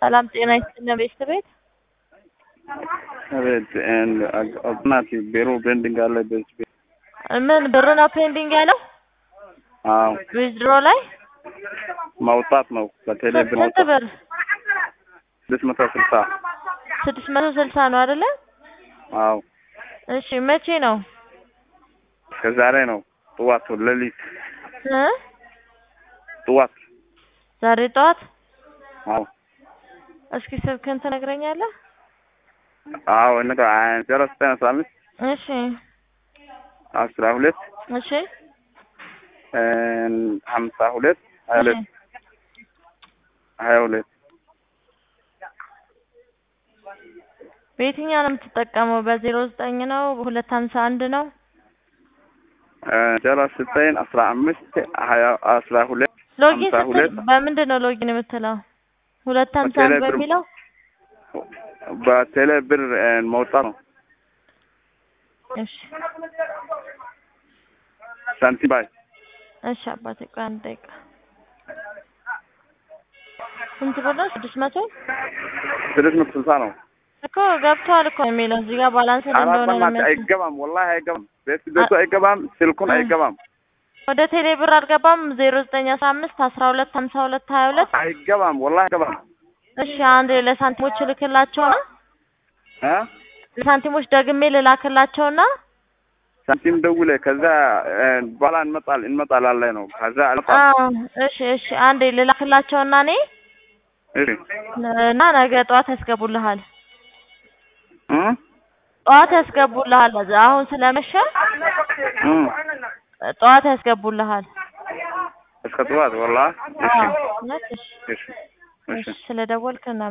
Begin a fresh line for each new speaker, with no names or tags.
ሰላም ጤና ይስጥልን ቤተሰቤት
አቤት እናቴ ቢሮ ቤንዲንግ አለ በዚህ ቤት
ምን ብር ነው ፔንዲንግ ያለው
አዎ
ዊዝድሮ ላይ
ማውጣት ነው በቴሌ ብር
ስንት
ማውጣት
ብር
ስድስት መቶ ስልሳ
ስድስት መቶ ስልሳ ነው አይደለ
አዎ
እሺ መቼ ነው
ከዛሬ ነው ጥዋት ሌሊት
እ
ጥዋት
ዛሬ ጠዋት
አዎ
እስኪ ስልክህን ትነግረኛለህ
አዎ እነጋ ዜሮ ዘጠኝ አስራ አምስት
እሺ
አስራ ሁለት
እሺ
ሀምሳ ሁለት ሀያ ሁለት ሀያ ሁለት
በየትኛው ነው የምትጠቀመው በዜሮ ዘጠኝ ነው በሁለት ሀምሳ አንድ ነው
ዜሮ ዘጠኝ አስራ አምስት ሀያ አስራ ሁለት
ሎጊን
ሀምሳ
ስትል
ሁለት
በምንድን ነው ሎጊን የምትለው ሁለት ሀምሳ አንድ
በቴሌ ብር
በሚለው
በቴሌ ብር መውጣት ነው
እሺ
ሳንቲም ባይ
እሺ አባቴ ቆይ አንድ ደቂቃ ስንት ብር ነው ስድስት መቶ
ስድስት መቶ ስልሳ ነው
እኮ ገብቷል እኮ የሚለው እዚህ ጋር ባላንስ
አራት
እንደሆነ ነው
በእናትህ
የሚያሳየው።
አይገባም ወላሂ አይገባም ቤት ቤቱ አይገባም ስልኩን
እ።
አይገባም
ወደ ቴሌ ብር አልገባም ዜሮ ዘጠኝ አስራ አምስት አስራ ሁለት ሀምሳ ሁለት ሀያ ሁለት
አይገባም ወላሂ አይገባም
እሺ አንድ ለሳንቲሞች እልክላቸውና
እ
ለሳንቲሞች ደግሜ ልላክላቸውና
ሳንቲም ደውለ ከዛ በኋላ እንመጣል እንመጣላለን ነው ከዛ አልመጣም
አዎ እሺ እሺ አንዴ ልላክላቸውና እኔ
እሺ
እና ነገ ጠዋት ያስገቡልሃል
እ
ጠዋት ያስገቡልሃል አሁን ስለመሸ
እ
ጠዋት ያስገቡልሃል
እስከ ጠዋት ወላሂ እሺ
አዎ እውነት? እሺ
እሺ እሺ
እሺ ስለደወልክ እና